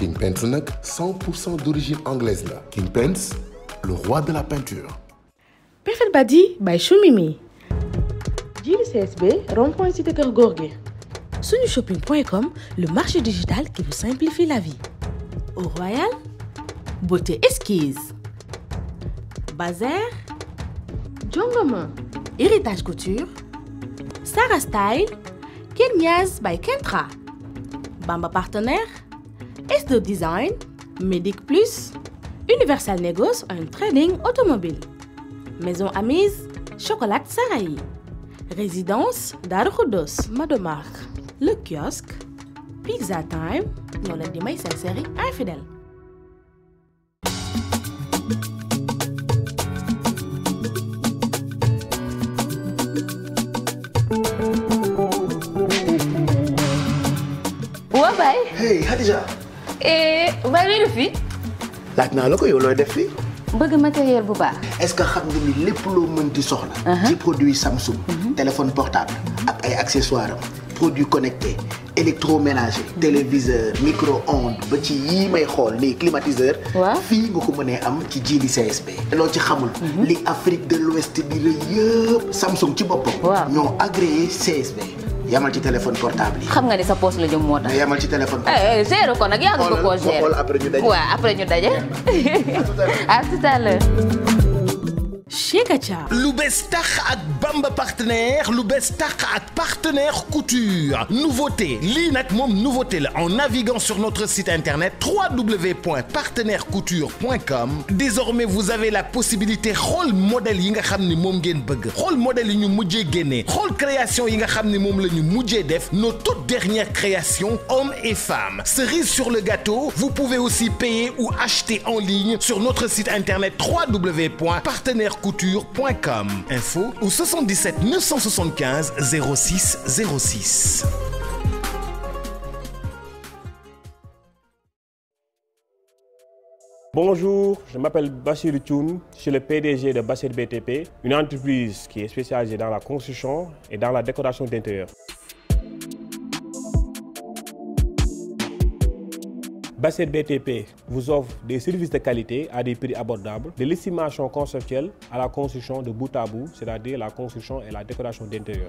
King Paints nag 100% d'origine anglaise la King Paints le roi de la peinture. Perfect Badi by Choumimi. Jili CSB, rond-point cité Kër Gorgui. Sunushopping.com, le marché digital qui vous simplifie la vie. Au Royal, beauté esquisse. Bazar, Jongoma, héritage couture. Sarah Style, Kenyas by Kentra. Bamba Partenaire, S2 Design, Medic Plus, Universal Negos and Trading Automobile. Maison Amise, Chocolat Sarahi. Résidence Darukudos, Madomark. Le kiosque, Pizza Time, ñoo leen di may seen série infidèle. waa Baye. hey Khadija. Baye looy def fii. laaj naa la ko yow looy def fii. bëgg matériel bu baax. est-ce que xam nga ni lépp loo mën di soxla. ci produit Samsung. téléphone portable. ak ay accessoires am. produits connectés électroménager. téléviseur micro-ondes ba ci yii may xool les climatiseurs. waaw fii nga ko mënee am ci Jili CSB. loo ci xamul. li Afrique de l'Ouest bi rëy yëpp Samsung ci boppam. waaw ñoo agréé CSB. yamal ci téléphone portable yi. xam nga ni sa poche la jëm moo tax. mais yamal ci téléphone. eh eh gérer ko nag yaa ngi ko koo gérer. xoolal après ñu daje. waaw après ñu daje. à tout à l'heure. Chekacha. lu bees tax ak Bamba partenaire lu bees tax ak partenaire couture nouveauté lii nag moom nouveauté la en naviguant sur notre site internet www.partenairecouture.com désormais vous avez la possibilité xool modèle yi nga xam ni moom ngeen bëgg xool modèle yi ñu mujjee génnee xool création yi nga xam ni moom la ñu mujjee def nos toutes dernières créations hommes et femmes cerise sur le gâteau vous pouvez aussi payer ou acheter en ligne sur notre site internet www.partenairecouture.com info au 77 975 06 06 Bonjour, je m'appelle Bachir Thioun, je suis le PDG de Bachir BTP, une entreprise qui est spécialisée dans la construction et dans la décoration d'intérieur. Bachir BTP vous offre des services de qualité à des prix abordables, de l'estimation conceptuelle à la construction de bout à bout, c'est-à-dire la construction et la décoration d'intérieur.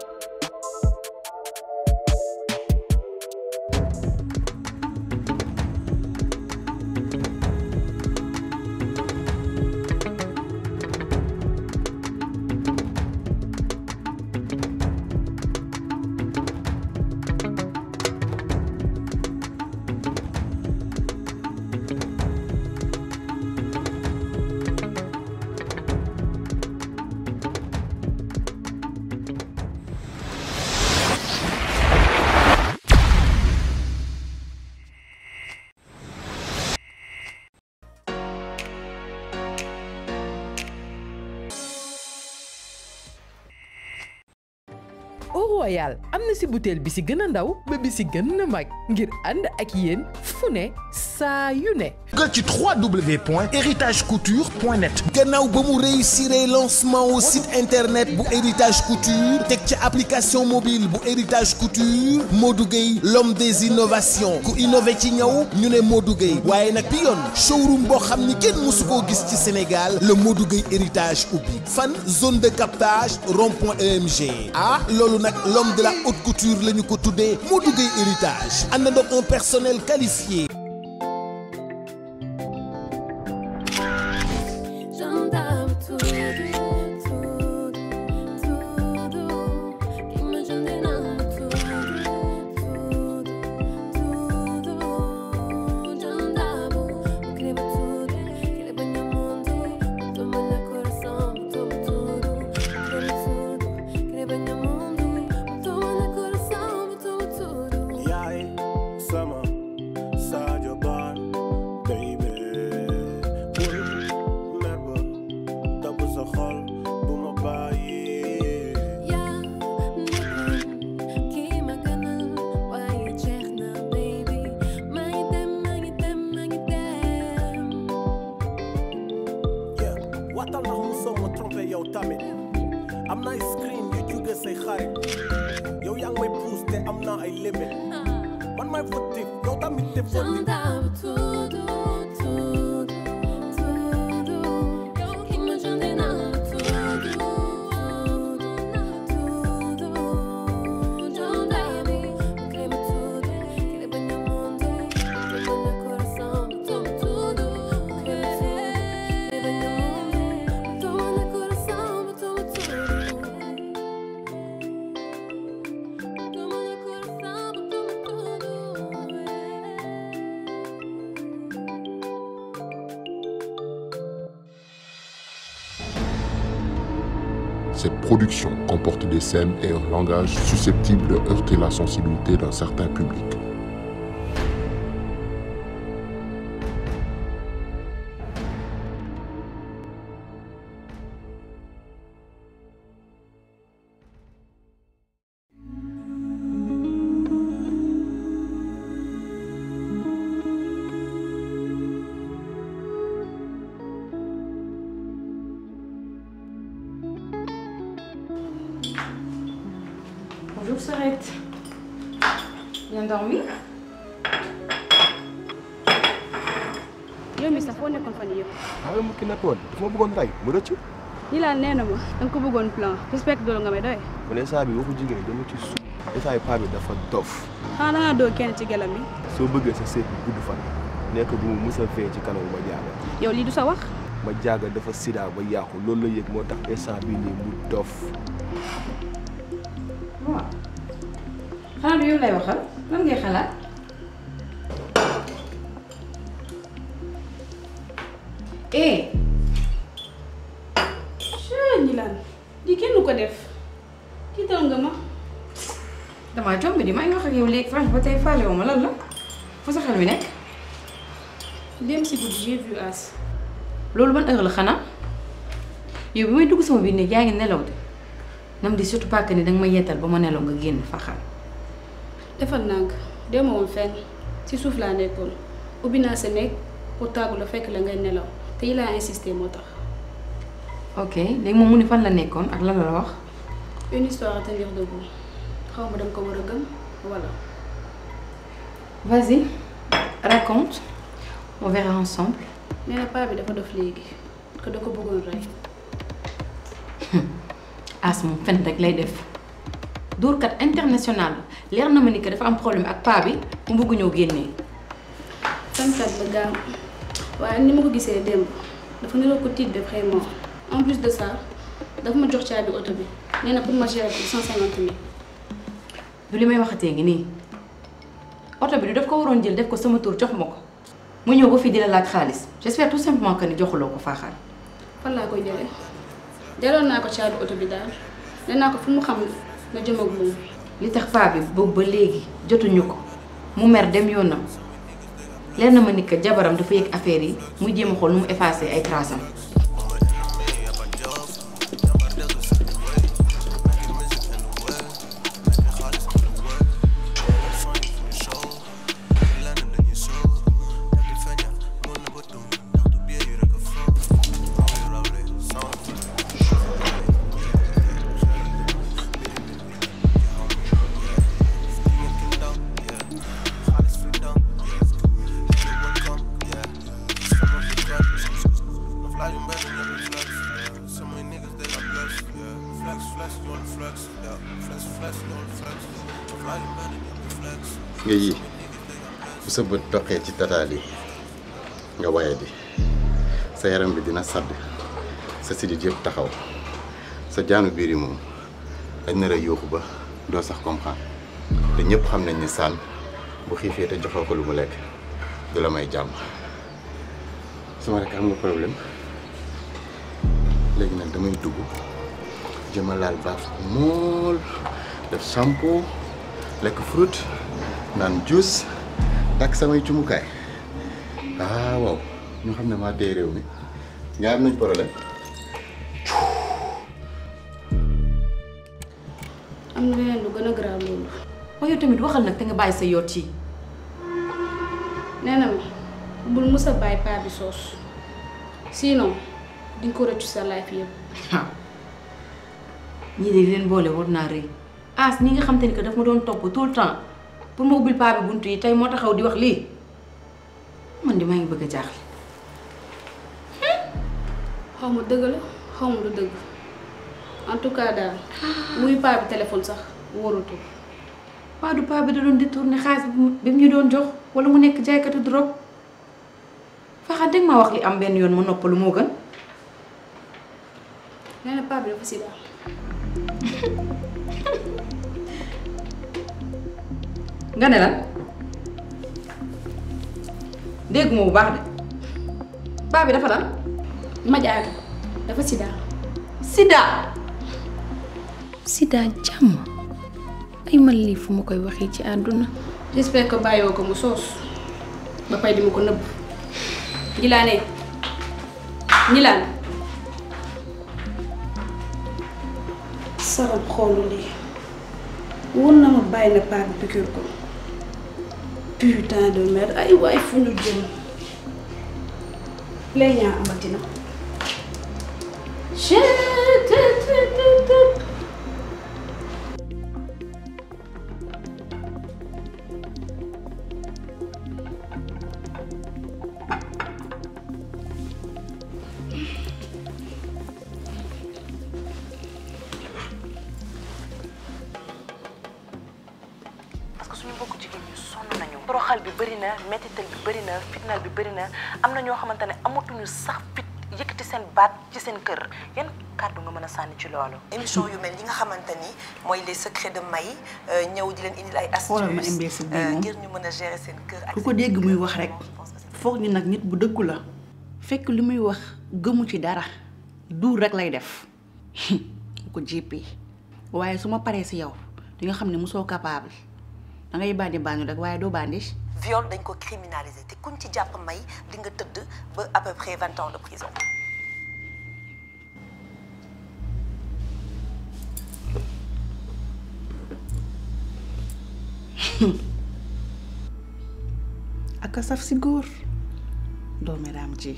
Au Royal am na si butéel bi si gën a ndaw ba bi si gën a mag ngir ànd ak yéen fu ne saa yu ne. nga ci www.héritagecouture.net gannaaw ba mu réussir lancement au site internet bu héritage couture teg ci application mobile bu héritage couture Modou Gueye l'homme des innovations ku innové ci ñaw ñu ne Modou Gueye waaye nag bi yoon showroom boo xam ni kenn mësu koo gis ci Sénégal le Modou Gueye héritage ubbi fan zone de captage rond-point EMG ah loolu nag l'homme de la haute couture la ñu ko tuddee Modou Gueye héritage ànd na un personnel qualifié J'entends tudo, tudo, tudo que me ajude não tudo, tudo, tudo. J'entends, escreva tudo, que banha mundo, toma na coração, toma tudo, escreva tudo, que banha mundo, toma na coração, toma tudo. yaay sama Sadio Ba baby bul mer ba dabu sa xol bu ma bàyyi yaa nekkoon kii ma gënal waaye jeex na baby maa ngi dem maa ngi dem maa ngi dem. yeah waatal ndax mu soo ma trompé yow tamit am na ay screen yu jóge say xarit yow yaa ngi may pousse te am naa ay limit man may fautif yow tamit tamit defoon ni J'entends tout, tout, tout, tout. Yow ki ma jonde naa tout, tout, tout. Jonda bi, crema tudo, quiere baño mundo, todo mi corazón, todo tudo. Crema tudo, quiere baño mundo, todo mi corazón, todo tudo. Todo mi corazón, todo tudo. Cette production comporte des scènes et un langage susceptibles de heurter la sensibilité d'un certain public. Bonjour Sorette. Bien dormi yow mi sax foo nekkoon fan yii yëpp waaye mu ki nekkoon dafa ma bëggoon rey mu rëcc ñi laa nee na ma da nga ko bëggoon plan j'espère que doolu nga may doy mu ne saa bi waxu jigéen dama ci suuf état yi paa bi dafa dof xanaa da ngaa doo kenn ci gelam bi soo bëggee sa seet bi gudd fan nekk bu mu mës a fee ci kanam ma jaaga yow lii du sa wax ma jaaga dafa sida ba yàqu loolu la yëg moo tax instant bii nii mu dof waaw xanaa du yow lay waxal lan ngay xalaat eh caa ñi laan lii kenn du ko def kii tal nga ma damaa jombi di may wax ak yow léegi franch ba tey faale wu ma lan la fu sa xel mi nekk dem si guddi j'ai vu As loolu ban heure la xanaa yow bi may dugg sama biir néeg yaa ngi nelaw de nam di surtout pas que ni danga ma yeetal ba ma nelaw nga génn faxal defal nànk demoo woon fenn si suuf laa nekkoon ubbi naa sa néeg pour tàggu la fekk la ngay nelaw te yi laa insisté moo tax ok léegi moom mu ni fan la nekkoon ak lan la la wax une histoire à tenir debout xaw ma danga ko war a gëm wala vas-y raconte on verra ensemble nee na paa bi dafa dof léegi que da ko bëggoon rey as moom fen rek lay def dóorkat international la leer na ma ni que dafa am problème ak paa bi mu bëgg ñëw génnee fenkat la gaaw waaye ni ma ko gisee démb dafa niroo ko tiit de vraiment en plus de ça dafa ma jox caabi oto bi nee na pour ma gérer ko cent cinquante mille du li may waxatee ngi nii oto bi du daf ko waroon jël def ko sama tur jox ma ko mu ñëw ba fii di la laaj xaalis j'espère tout simplement que ni joxuloo ko faaxal fan laa koy jëlee jëloon naa ko caabi oto bi daal nee naa ko fu mu xam na jëm ak moom li tax paa bi boobu ba léegi jotuñu ko mu mer dem yoonam leer na ma ni que jabaram dafa yëg affaire yi muy jéem a xool nu mu effacé ay traces am nga yii bu sa bët toqee ci tataal yi nga waye di sa yaram bi dina sadd sa sidit yëpp taxaw sa jaanu biir yi moom dañ nar a yuuxu ba doo sax comprendre te ñëpp xam nañ ni sànn bu xiifee te joxoo ko lu mu lekk du la may jàmm sama rek am nga problème léegi nag damay dugg jëma laal baaf mool def shampoo lekk fruit naan juice takk samay cumukaay ah waaw ñu xam ne maa dee réew mi nga am nañ problème am na leneen lu gën a grave loolu waaye yow tamit waxal nag te nga bàyyi sa yoot yi nee na ma bul mës a bàyyi paa bi soos sinon dinga ko rëccu sa life yëpp ñii de leen boole war naa rëy as ñi nga xam te ni que daf ma doon topp tout le temps pour ma ubbil paa bi bunt yi tey moo taxaw di wax lii man di maa ngi bëgg a jaaxle. xaw ma dëgg la xaw ma du dëgg en tout cas daal muy paa bi téléphone sax wóorutul. paa du paa bi da doon détourné xaalis bi mu ñu doon jox wala mu nekk jaaykatu drogue faxa dégg ma wax li am benn yoon ma noppalu moo gën. nee na paa bi dafa sida. nga ne lan dégg ma bu baax de paa bi dafa lan. Madiaga dafa sida. sida. sida jàmm ay man lii fu ma koy waxee ci àdduna. j'espère que bàyyoo ko mu soos ba pay di ma ko nëbb. Njilaane Njilaan. sarab xoolu lii wóor na ma bàyyi na paa bi piqûre ko putain de merde ay waay fu ñu jëm plaignant amati na. parce que suñu mbokku jigéen ñi sonn nañu toroxal bi bëri na mettital bi bëri na fitnal bi bëri na am na ñoo xamante ne amatuñu sax fit yëkkati seen baat ci seen kër yan kàddu nga mën a sànni ci loolu. émission yu mel yi nga xamante ni mooy les secrets de May ñëw di leen indil ay xoolal ma astuces imbécile bi euh, moom. ngir ñu mën a gérer seen kër ak ku ko dégg muy wax rek foog ni nag nit bu dëggu la fekk li muy wax gëmu ci dara duur rek lay def ku ko jéppi waaye su ma paree si yow di nga xam ne mosoo capable da ngay bandi bandi rek waaye doo bandi viol dañ ko criminaliser te kuñ ci jàpp May di nga tëdd ba à peu près vingt ans de prison. ak a saf si góor doomi raam ci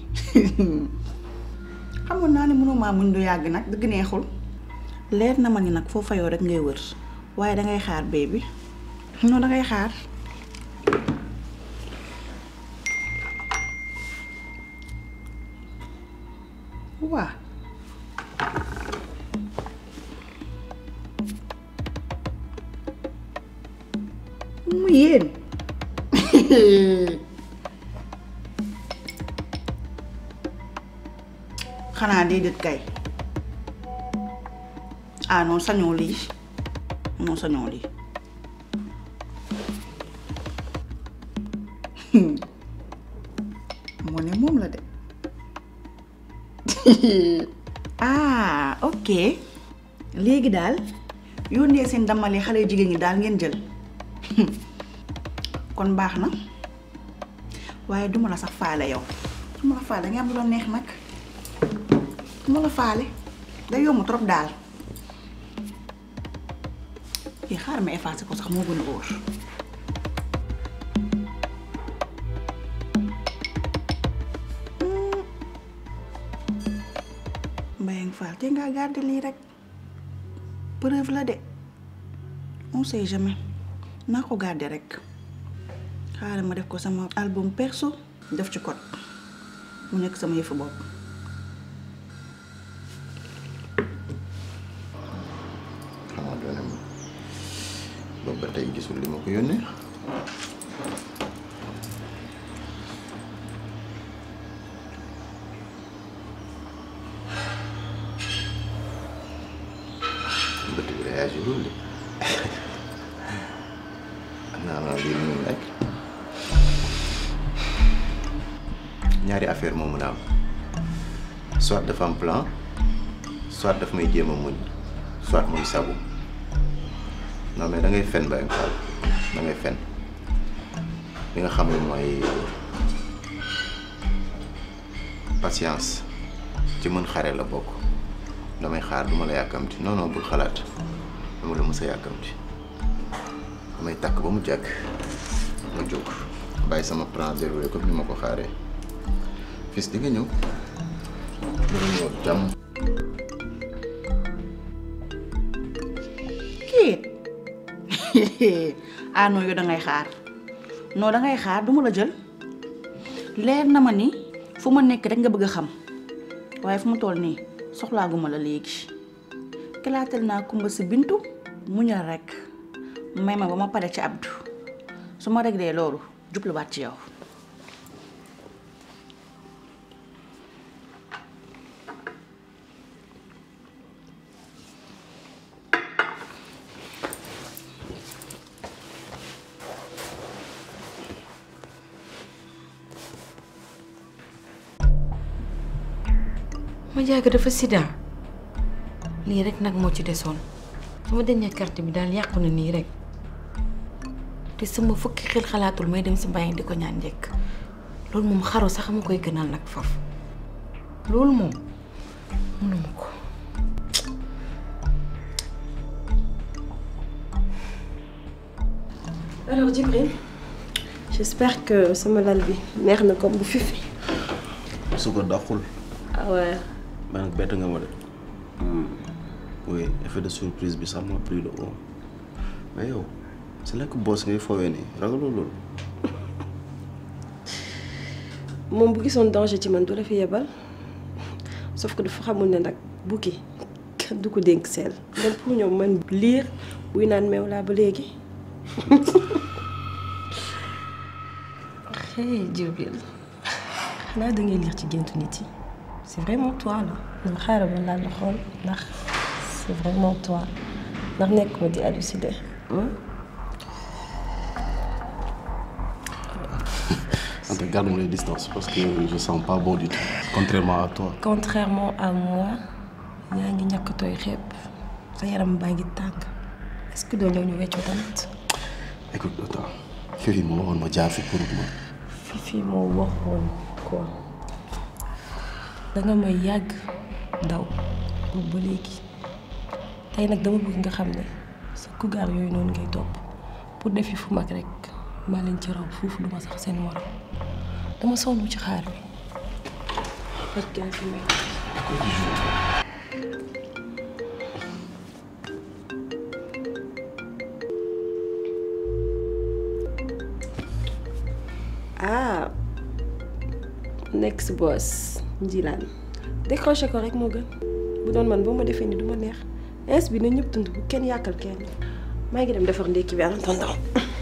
xamoon naa ne mënumaa muñ du yàgg nag dëgg neexul leer na ma ni nag foo fayoo rek ngay wër waaye dangay xaar bee bi non dangay xaar waa mu yéen xanaa déedéet kay ah non sañoo lii non sañoo lii moo ne moom la de ah ok léegi daal yónnee seen damale xale jigéen ñi daal ngeen jël kon baax na waaye duma la sax faale yow duma la faale nga am lu la neex nag duma la faale day yomb trop daal kii xaar ma effacé ko sax moo gën a óor Mbayang Fall te ngaa garder lii rek preuve la de on sait jamais naa ko garder rek xaaral ma def ko sama album perso def ci code mu nekk sama yëfu bopp xamaa doone ma boobu ba tey gisul li ma ko yónnee bët bi réagi loolu de am naa ma lii mu nekk ñaari affaire moo mun a am soit dafa am plan soit daf may jéem a muñ soit muy sabu non mais da ngay fen Baye Fall da ngay fen li nga xam ne mooy patience ci mën xare la bokk damay xaar duma la yàkkamti non non bul xalaat dama la mës a yàkkamti damay takk ba mu jàkk ma jóg bàyyi sama plan déroulé comme ni ma ko xaaree fils di nga ñëw dina ñëw jàmm kiit ah non yow da ngay xaar non da ngay xaar du ma la jël leer na ma ni fu ma nekk rek nga bëgg a xam waaye fu mu toll nii soxlaaguma la léegi kalaatal naa kumba si bintu muñal rek may ma ba ma pare ci Abdou su ma réglé loolu jubluwaat ci yow. ma jaaga dafa sida lii rek nag moo ci desoon sama dernière carte bi daal yàqu na nii rek te sama fukki xel xalaatul may dem si mbàyyi di ko ñaan njëkk loolu moom xaru sax ma koy gënal nag faf loolu moom mënuma ko Alors Djibril, j'espère que sama lal bi neex na comme bu fifi. su ko dàqul. ah ouais. mais nag bett nga ma de. oui effet de surprise bi ça m'a pris de haut mais yow sa lekk boss ngay foowee nii ragaloo loolu. moom bu gisoon danger ci man du la fi yebal sauf que dafa xamul ne nag bukki kenn du ko dénk seel même pour ñoom man liir buy naan meew laa ba léegi. hey Djibril xanaa da ngay lire ci géntu nit yi c'est vraiment toi là. dama xaaral ma laal la xool ndax c'est vraiment toi ndax nekk ma di halluciner. Anta garde-moi les distances parce que je sens pas bon du tout contrairement à toi. contrairement à moi yaa ngi ñàkk tooy xeeb sa yaram baa ngi tàng est-ce que doo ñëw ñu weccoo tamit. écoute attends Fifi moo waxoon ma jaar fi pour ma. Fifi moo waxoon quoi danga may yàgg daw boobu ba léegi tey nag dama bëgg nga xam ne sa kugaar yooyu noonu ngay topp pour def yi fu mag rek maa leen ci raw foofu duma sax seen morom dama sonn ci xaar bi parce que fi may ah next boss njilaan décroché ko rek moo gën bu doon man boo ma defee ni du ma neex ins bi na ñëpp dund bu kenn yàkkal kenn maa ngi dem defar ndékki bi en attendant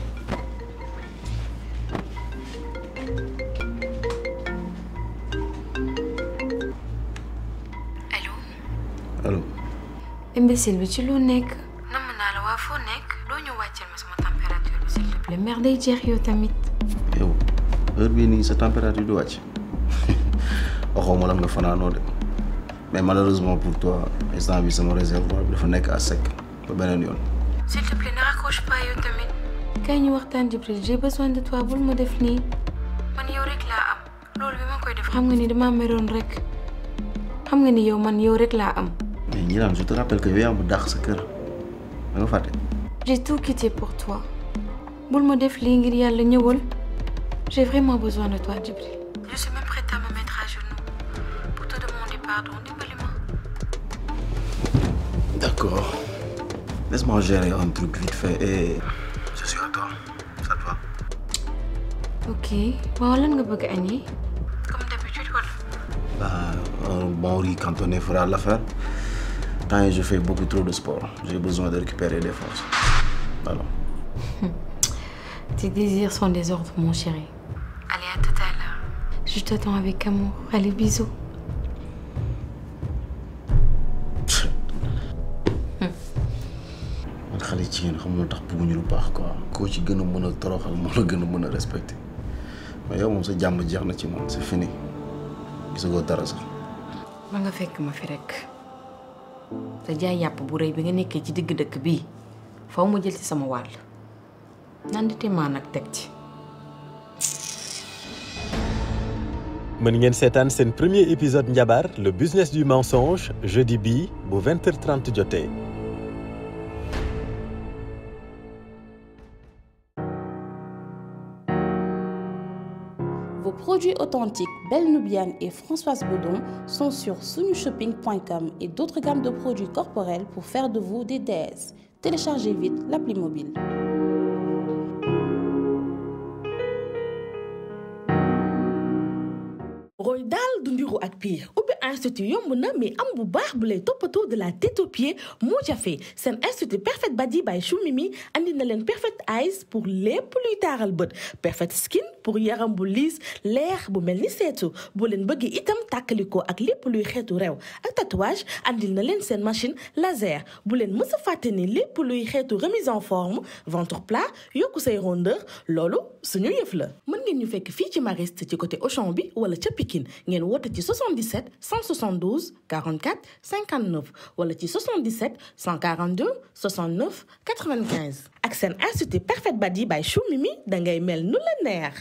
allo. imbécile bi ci loo nekk. namm naa la waa foo nekk loo ñu wàcceel ma sama température bi s'il te plaît mer day jeex yow tamit. yow heure bii nii sa température du wàcc waxoo ma lan nga fanaanoo de mais malheureusement pour toi instant bi sama réservoir bi dafa nekk à sec ba beneen yoon. s'il te plaît ne raccroche pas yow tamit. kay ñu waxtaan Djibril j'ai besoin de toi bul ma def nii man yow rek laa am loolu bi ma koy def xam nga ni dama meroon rek xam nga ni yow man yow rek laa am. mais Gnilane je te rappelle que yow yaa ma dàq sa kër da nga fàtte. j'ai tout quitté pour toi bul ma def lii ngir yàlla ñëwal j'ai vraiment besoin de toi Djibril. je suis même prête à me mettre à genoux pour te demander pardon dimbali-moi. D'accord. Laisse-moi gérer un truc vite fait et je suis à toi. Ça te va ok waaw lan nga bëgg añee comme d'habitude wala. Bah, un bon riz cantonné fera l'affaire. Tant que je fais beaucoup trop de sport, j'ai besoin de récupérer des forces. Alors, tes désirs sont des ordres mon chéri. allez à tout à l'heure. je t'attends avec amour allez bisous. man xale jigéen xamul tax bëgguñu lu baax quoi. koo ci gën a mën a toroxal moo la gën a mën a respecté mais yow moom sa jàmm jeex na ci man c'est fini gisagoo dara sax. ba nga fekk ma fi rek te jaay yàpp bu rëy bi nga nekkee ci digg dëkk bii faw ma jël ci sama wàll nandite maa nag teg ci. mën ngeen seetaan seen premier épisode njabar le business du mensonge jeudi bii bu 20h30 jotee. Vos produits authentiques Belle Nubiane et Françoise Bedon sont sur sunushopping.com et d'autres gammes de produits corporels pour faire de vous des déesses. Téléchargez vite l'appli mobile. roy daal du ndiru ak pire ubbi institut yomb na mais am bu baax bu lay toppatoo de la tête aux pieds moo jafe seen institut Perfect Body by Chou Mimi andi na leen Perfect Eyes pour lépp luy taaral bët Perfect Skin pour yaram bu liis leer bu mel ni seetu boo leen bëggee itam tàkkalikoo ak lépp luy xeetu rew ak tatouage andil na leen seen machine laser bu leen mës a fàtte ni lépp luy xeetu remise en forme ventre plat yokku say rondeur loolu suñu yëf la mën ngeen ñu fekk fii ci Mariste ci côté Auchan bi wala ca Pikine ngeen woote ci 77 172 44 59 wala ci 77 142 69 95 ak seen institut Perfect Body by Chou Mimi dangay mel nu la neex.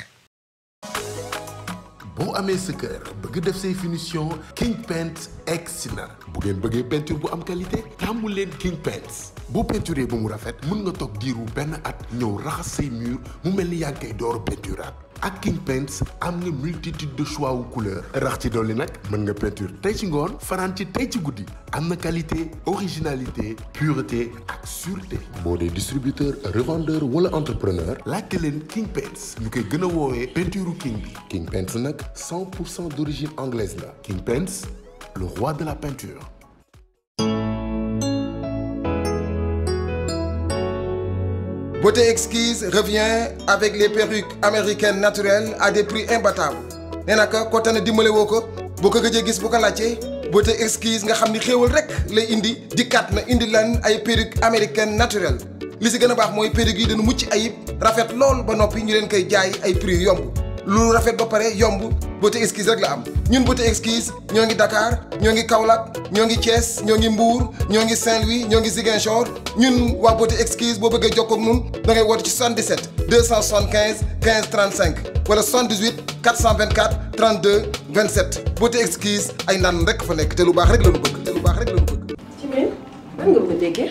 boo amee sa kër bëgg def say finition King Paint egsi na bu ngeen bëggee peinture bu am qualité tàmmu leen King Paint boo peinturee ba mu rafet mën nga toog diiru benn at ñëw raxas say mur mu mel ni yaa ngi koy door peinturaat ak King Paints am nga multitude de choix wu couleur rax ci dolli nag mën nga peinture tey ci ngoon fanaan ci tey ci guddi am na qualité originalité pureté ak sûreté boo dee distributeur revendeur wala entrepreneur laajte leen King Paints ñu koy gën a woowee peinture king bi King Paints nag 100 pour cent d'origine anglaise la King Paints le roi de la peinture Beauté Exquise revient avec les perruques américaines naturelles à des prix imbattables nee na ko ko tane dimbale woo ko boo ko gëjee gis bu ko laajtee Beauté Exquise nga xam ni xéewal rek lay indi dikkaat na indi lan ay perruques américaines naturelles li si gën a baax mooy perruques yi dañu mucc ayib rafet lool ba noppi ñu leen koy jaay ay prix yomb lu rafet ba pare yomb Beauté Exquise rek la am ñun Beauté Exquise ñoo ngi Dakar ñoo ngi Kaolack ñoo ngi Thiès ñoo ngi Mbour ñoo ngi Saint-Louis ñoo ngi Ziguinchor ñun waa Beauté Exquise boo bëggee jokkoo ak ñun da ngay woote ci 77 275 15 35 wala 78 424 32 27 Beauté Exquise ay naan rek fa nekk te lu baax rek la ñu bëgg te lu baax rek la ñu bëgg. ci biir nan nga bëgg a déggee.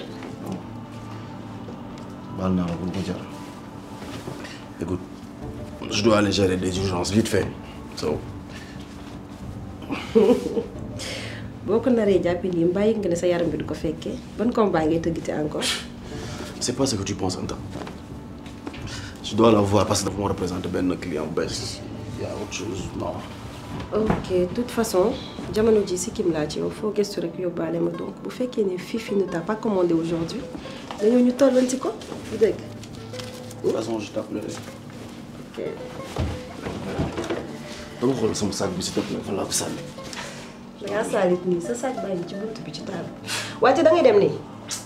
baal naa la bu ko jar écoute je dois aller gérer des urgences vite fait so boo ko naree jàppi nii mbàyyi nga ne sa yaram bi du ko fekkee ban combat ngay tëggati encore. c'est pas ce que tu penses Anta je dois la voir parce que dafa ma représenter benn client bu bees y a autre chose non ok de toute façon jamono ji si kim laa ci yow foo gëstu rek yóbbaale ma donc bu fekkee ne Fifi ne t'a pas commandé aujourd'hui dañoo ñu tollanti ko du dëgg. de toute façon je t'appellerai ok. dama xool sama sac bi si topp fan laa ko sànni da ngaa saalit nii sa sac baa ngi ci bunt bi ci taal wante da ngay dem nii.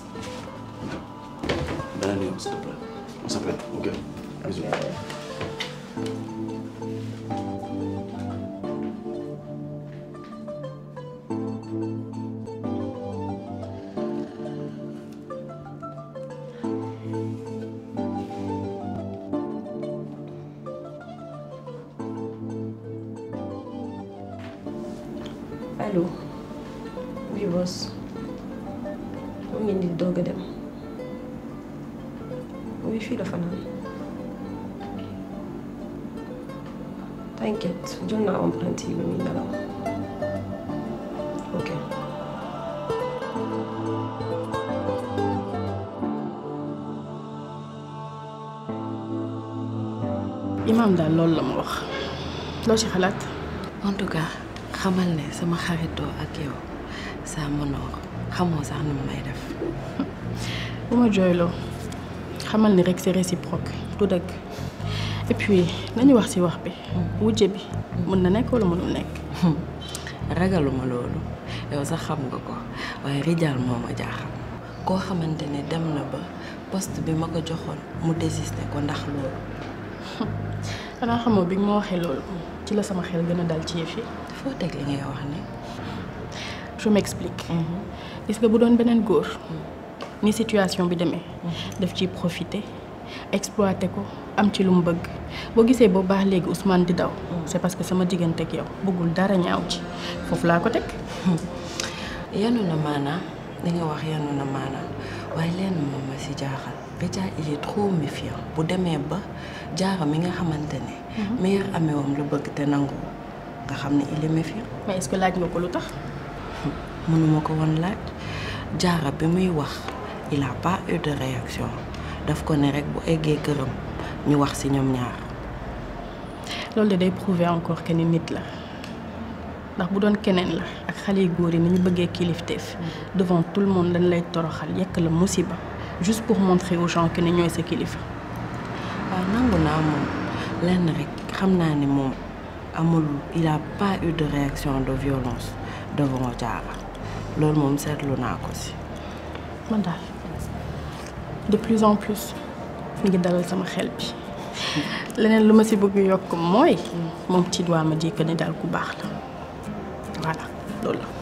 beneen yoon s'il te plaît on s'appelle ok bisous allo oui boss mu ngi nii doog a dem oui fii la fanaan t'inquiète jël naa empreinte yi bi muy nelaw ok imaam daal loolu la ma wax loo ci xalaat en tout cas xamal ne sama xaritoo ak yow saa mënoo xamoo sax nu mu may def bu ma jooyloo xamal ni rek c'est réciproque du dëgg et puis nañu wax ci wax bi wujje bi mën na nekk wala mënul nekk ragaluma loolu yow sax xam nga ko waaye rijaal moo ma jaaxal koo xamante ne dem na ba poste bi ma ko joxoon mu désisté ko ndax loolu xanaa xamoo bi nga ma waxee loolu ci la sama xel gën a dal ci yëf yi foo teg li ngay wax ne je m'explique gis nga bu doon beneen góor ni situation bi demee daf ciy profiter exploiter ko am ci lu mu bëgg boo gisee boo baax léegi Ousmane di daw c'est parce que sama diggante ak yow bëggul dara ñaaw ci foofu laa ko teg yanu na maanaam li nga wax yanu na maanaam waaye lenn moom ma si jaaxal Béja il est trop méfiant bu demee ba jaara mi nga xamante ne meilleur ameewam lu bëgg te nangu nga xam ne il est méfiant mais est-ce que laaj nga ko lu tax mënuma ko woon laaj jaara bi muy wax il a pas eu de réaction daf ko ne rek bu eggee këram ñu wax ci ñoom ñaar loolu de day prouver encore que ni nit la ndax bu doon keneen la ak xale yu góor yi ni ñu bëggee kilifteef devant tout le monde dañ lay toroxal yekk la musiba juste pour montrer aux gens que ne ñooy sa kilifa. waaw nangu naa moom lenn rek xam naa ni moom amul il a pas eu de réaction de violence devant Diarra loolu moom seetlu naa ko ci. man daal de plus en plus mi ngi dalal sama xel bi leneen lu ma ci bëgg yokk mooy moom ci doit ma dire que ni daal ku baax la voilà loolu la.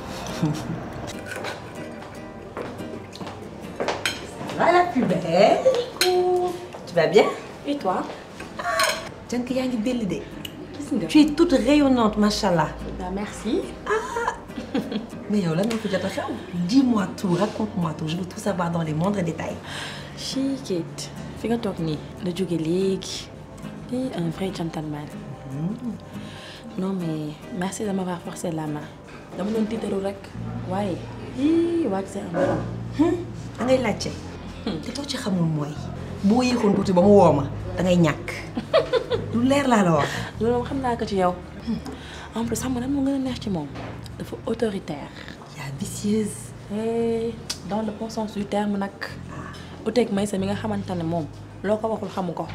Voilà, plus belle. Tu vas bien Et toi Jank yaa ngi belli de. Tu es toute rayonnante, machallah. Bah, merci. Ah Mais yow lan moo fi jot a xew Dis-moi tout, raconte-moi tout. Je veux tout savoir dans les moindres détails. Chi Kate fi nga toog nii la jóge léegi lii un vrai gentleman. non mais merci de m'avoir forcé la main dama doon tiitaru rek waaye ii waaj c'est un bon. da ngay laajte. te loo ci xamul mooy. boo yéexoon tuuti ba mu woo ma da ngay ñàkk. lu leer laa la wax. loolu moom xam naa ko ci yow en plus xam nga lan moo gën a neex ci moom dafa autoritaire. yaa vicieuse. Eh, dans le bon sens du terme nag uteeg Maysa mi nga xamante ne moom loo ko waxul xamu ko.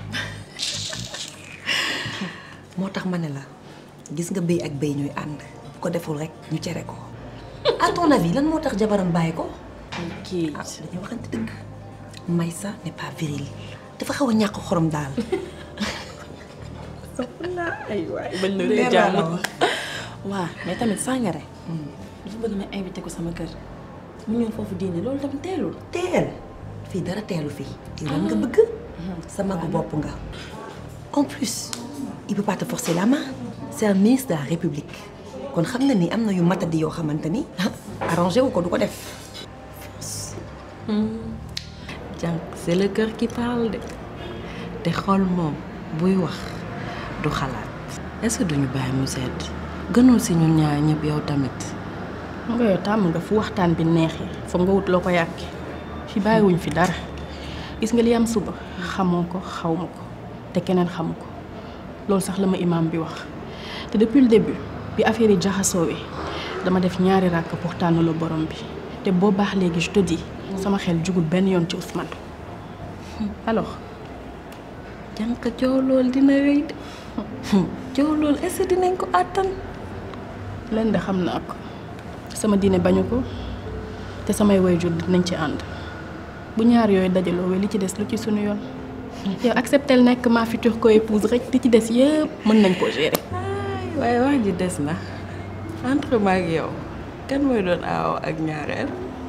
moo tax ma ne la gis nga béy ak béy ñooy ànd bu ko deful rek ñu cere ko. à ton avis lan moo tax jabaram bàyyi ko. kii ah dañuy waxante dëgg. Maysa n'est pas viril dafa xaw a ñàkk xorom daal. ay waay bañ na Leer dee naa jàmm la wax. waaw mais tamit Sangaré dafa bëgg ma invité ko sama kër mu ñëw foofu diine loolu tamit teelul teel fii dara teelu fii. yow lan nga bëgg. sa magu bopp nga. en plus il peut pas te forcer la main. c'est un ministre de la république. kon xam nga ni am na yu matadi yoo xamante ni arrangé wu ko du ko def. jànk c'est le cœur qui parle de te xol moom buy wax du xalaat est-ce que duñu bàyyi mu sedd gënul si ñun ñaar ñëpp yow tamit xam nga yow tàmm nga fu waxtaan bi neexee foog nga wut loo ko yàqee fi bàyyiwuñ fi dara gis nga li am suba xamoo ko xaw ma ko te keneen xamu ko loolu sax la ma imaam bi wax te depuis le début bi affaire yi jaxasoowee dama def ñaari ràkk pour tànn la borom bi te boo baax léegi je te dis sama xel jugul benn yoon ci Ousmane alors jànk coow loolu dina rëy de coow loolu est-ce que dinañ ko àttan leen de xam naa ko sama diine bañu ko te samay waajur dinañ ci ànd bu ñaar yooyu dajaloo we li ci des lu ci sunu yoon yow acceptel nekk ma future co-épouse rek li ci des yëpp mën nañ koo gérer waaye wax ji des na entre ma ak yow kan mooy doon aaw ak ñaareel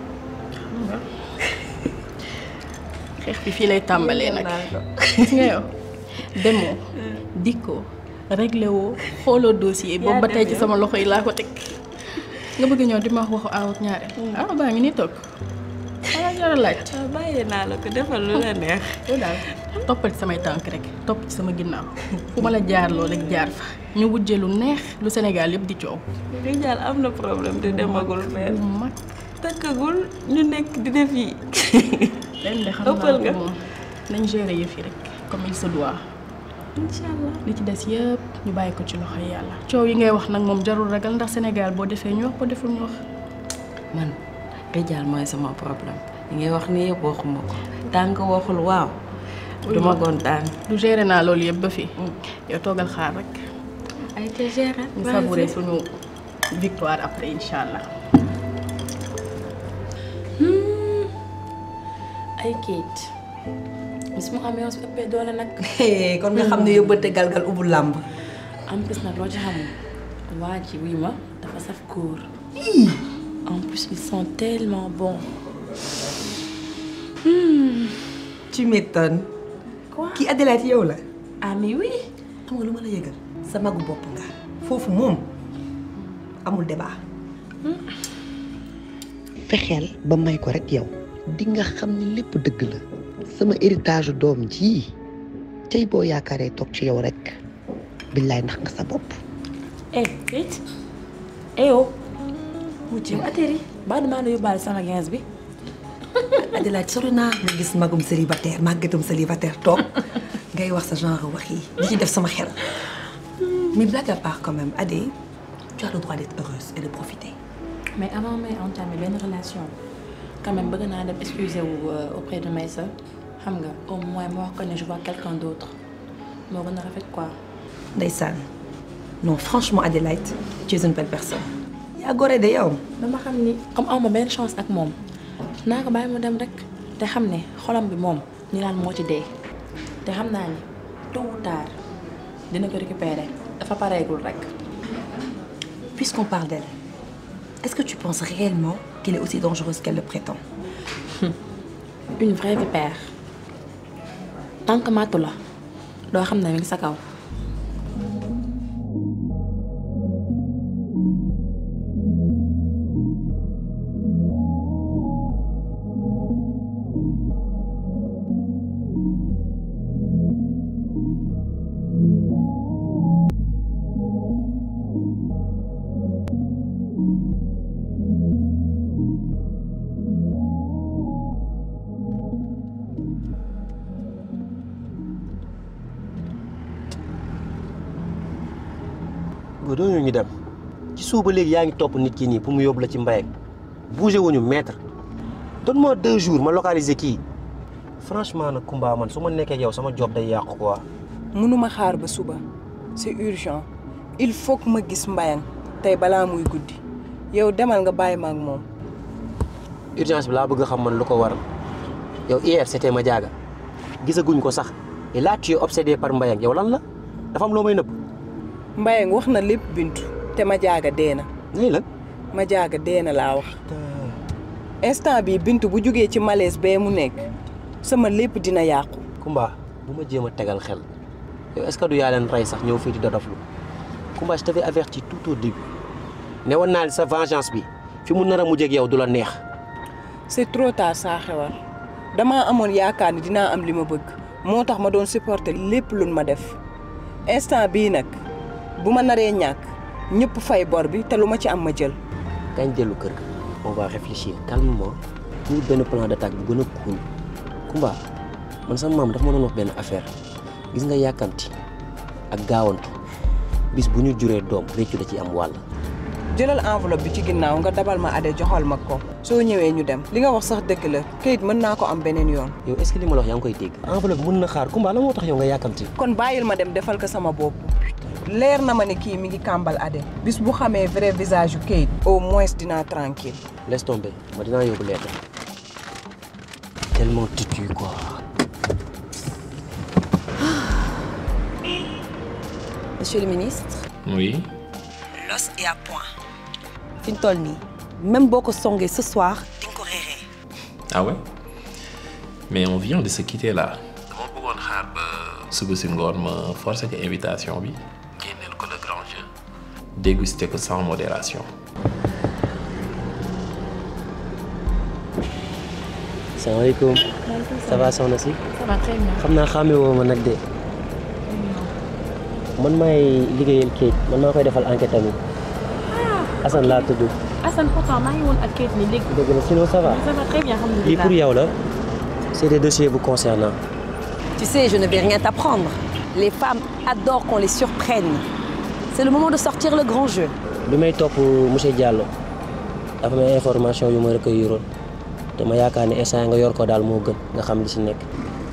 xeex bi fii lay tàmbalee nag gis nga yow demoo dikkoo réglé woo xooloo dossier boobu ba tey ci sama loxo yi laa ko teg nga bëgg ñëw di ma wax waxu aaw ak ñaareel ah baa ngi nii toog xanaa jara laaj bàyyi naa la ko defal lu la neex yow daal toppal ci samay tànk rek topp ci sama ginnaaw fu ma la jaarloo rek jaar fa ñu wujjee lu neex lu Sénégal yëpp di coow Rijal am na problème te demagul fenn bu mag takkagul ñu nekk di def yi leen de xam ëppal naa nga ko moom nañ gérer yëf yi rek comme il se doit incha allah li ci des yëpp ñu bàyyi ko ci loxoy yàlla coow yi ngay wax nag moom jarul ragal ndax Sénégal boo defee ñu wax boo deful ñu wax man Rijal mooy sama problème li ngay wax ni yëpp waxuma ko tànk waxul waaw duma kontaan du gérer naa loolu yëpp ba fii yow toogal xaar rek ay te gérer ñu savourer suñu victoire après incha allah ay Kate bis mu amee su ëppee doole nag kon nga xam ne yóbbante galgal ubbu làmb. en plus nag loo ci xamul waa ji wuy ma dafa saf góor en plus ils sont tellement bons tu m'étonnes. kii Adelaide yow la. ah mais oui. xam nga lu ma la yëgal. sa magu bopp nga. foofu moom amul débat. fexeel ba may ko rek yow di nga xam ni lépp dëgg la sama héritage doom ji tey boo yaakaaree toog ci yow rek billaay ndax nga sa bopp eh Kate eh yow yow atterri ba damaa la yóbbaale sama 15 bi Adelaide sori naa nga gis magum célibataire màggatum célibataire toog ngay wax sa genre wax yi di ci def sama xel mais blague à part quand même Adé tu as le droit d'être heureuse et de profiter mais avant may entamer benn relation quand même bëgg naa dem excuser wu auprès de Maïssa xam nga au moins ma wax ko ne je vois quelqu'un d'autre moo gën a rafet quoi. ndeysaan non franchement Adélaïde tu es une belle personne yaa gore de yow dama xam ni comme aw ma benn chance ak moom naa ko bàyyi mu dem rek te xam ne xolam bi moom ni laan moo ci dee te xam naa ni tôt ou tard dina ko récupérer dafa pareegul rek. puisqu'on parle d'elle est-ce que tu penses réellement qu'elle est aussi dangereuse qu'elle le prétend une vraie vipère tant que matu la doo xam ne mi ngi sa kaw. boo doo ñu dem ci suuba léegi yaa ngi topp nit ki nii pour mu yóbbu la ci mbayeg bougé wuñu maître donne-moi deux jours ma localiser kii franchement nag Kumba man su ma nekkee ak yow sama job day yàqu quoi. mënuma xaar ba suba c'est urgent il faut que ma gis mbayang tey balaa muy guddi yow demal nga bàyyi ma ak moom urgence bi laa bëgg a xam man lu ko waral yow hier c'était ma jaaga gisaguñ ko sax et là tu es obsédé par mbayang yow lan la dafa am loo may nëbb. mbayang wax na lépp bintu te ma jaaga dee na nii la ma jaaga dee na laa wax instant bi bintu bu jógee ci malaise bee mu nekk sama lépp dina yàqu Kumba bu ma jéem a tegal xel yow est-ce que du yaa leen rey sax ñëw fii di dodoflu Kumba je t'avais averti tout au début ne woon naa sa vengeance bi fi mu nar a mujjee ak yow du la neex. c'est trop tard saa xewar damaa amoon yaakaar ni dinaa am li ma bëgg moo tax ma doon supporter lépp luñ ma def instant bii nag bu ma naree ñàkk ñëpp fay bor bi te lu ma ci am ma jël. kañ dellu kër ga on va réfléchir calmement ñu benn plan d'attaque bu gën a cool Kumba man sama maam dafa ma doon wax benn affaire gis nga yàkkamti ak gaawantu bis bu ñu juree doom réccu da ci am wàll. jëlal enveloppe bi ci ginnaaw nga dabal ma ade joxal ma ko soo ñëwee ñu dem li nga wax sax dëgg la kayit mën naa ko am beneen yoon. yow est-ce que li ma la wax yaa ngi koy dégg. enveloppe mën na xaar Kumba la moo tax yow nga yàkkamti. kon bàyyil ma dem defal ko sama bopp leer na ma ne kii mi ngi kàmbal ade bis bu xamee vrai visage yu kayit au moins dinaa tranquille laisse tomber ma dinaa yóbbu lettre tellement têtu quoi. monsieur le ministre Oui. l'os est à point fi ñu toll nii même boo ko songee ce soir di nga ko réeree Ah ouais Mais on vient de se quitter là. dama bëggoon xaar ba suba si ngoon ma forcé ko invitation bi génneel ko le grand jeu déguster ko sans modération. salaamaaleykum. ça va soxna si. ça va très bien. xam naa xàmme woo ma nag de. man maay liggéeyal Kate man maa koy defal enquête tamit. Assane laa tudd. Assane pourtant maa ngi woon ak Kate nii léegi. dëgg la sinon ça va. ça va très bien alhamdulilah. lii pour yow la. c'est des dossiers vous concernant. tu sais je ne vais rien t'apprendre les femmes adorent qu'on les surprenne c'est le moment de sortir le grand jeu bi may topp monsieur Diallo dafa may information yu ma recueilliroon te ma yaakaar ne instant nga yor ko daal moo gën nga xam li ci nekk.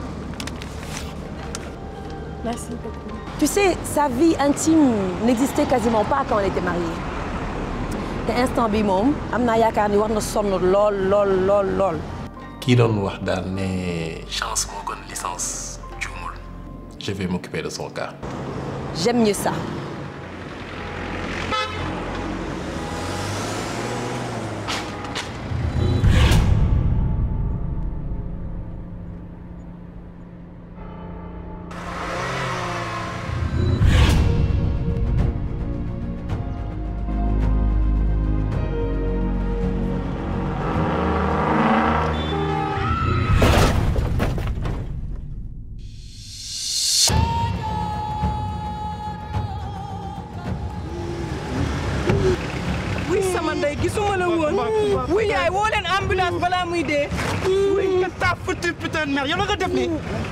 merci beaucoup. tu sais sa vie intime n'existait quasiment pas quand elle était mariée te instant bi moom am naa yaakaar ni war na sonn lool lool lool lool kii doon wax daal ne chance moo gën licence juumul je vais m'occuper de son cas. j'aime mieux ça gisuma la woon wuy yaay woo leen ambulance balaa muy dee wuy nga taa foutu putain de merde yow la nga def nii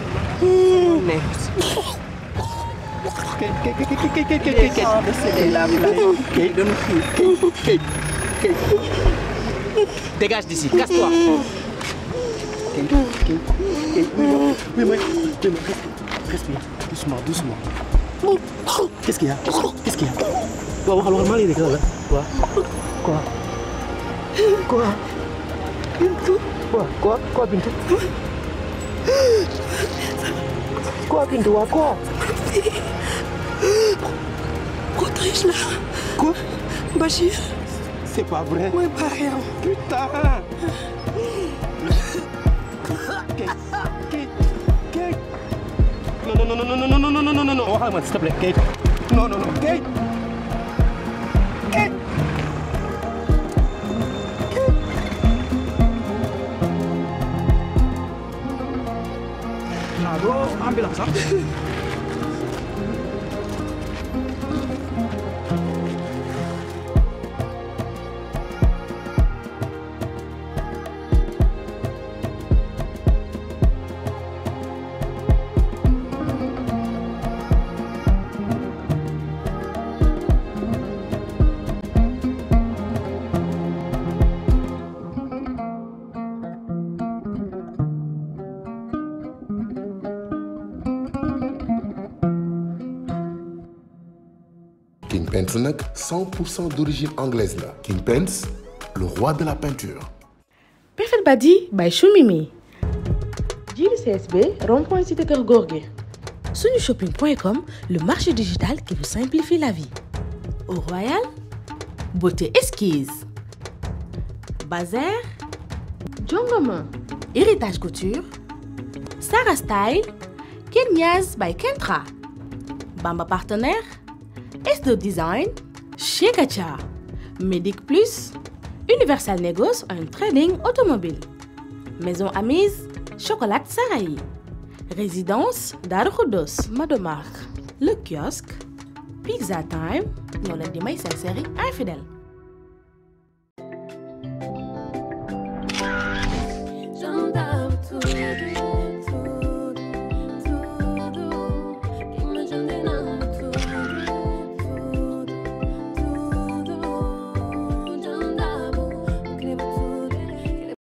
kay kay kay kay kay kay kay kay dañu kay kay dégage d'ici casse-toi kay kay kay oui moi oui moi respire doucement doucement qu'est-ce qu'il y a qu'est-ce qu'il y a waaw waxal waxal maa ngi lay dégg la quoi quoi quoi Bintu quoi quoi quoi Bintu quoi Bintu waa quoi Protège-la. Quoi Bachir. C'est pas vrai. Oui, pas rien. Putain Kate Non, non, non, non, non, non, non, non, non, non, non, non, waxal ma s'il te plaît, Kate. Non, non, non, Kate. Kate. Ah, doo ambulance ah. King Pence nag 100% d'origine anglaise la King Pence le roi de la peinture Perfect Badi by Choumimi. Jili CSB, rond-point cité Kër Gorgui. Sunushopping.com, le marché digital qui vous simplifie la vie. Au Royal, Beauté Esquisse. Bazar, Jongoma, Héritage Couture, Sarah Style, Kenyas by Kentra. Bamba Partenaire, S2 Design, chez Gacha, Medic Plus, Universal Negos and Trading Automobile. Maison Amise, Chocolat Sarahi. Résidence Darukhodos, Madomark. Le kiosque, Pizza Time, nous l'avons dit, c'est série infidèle.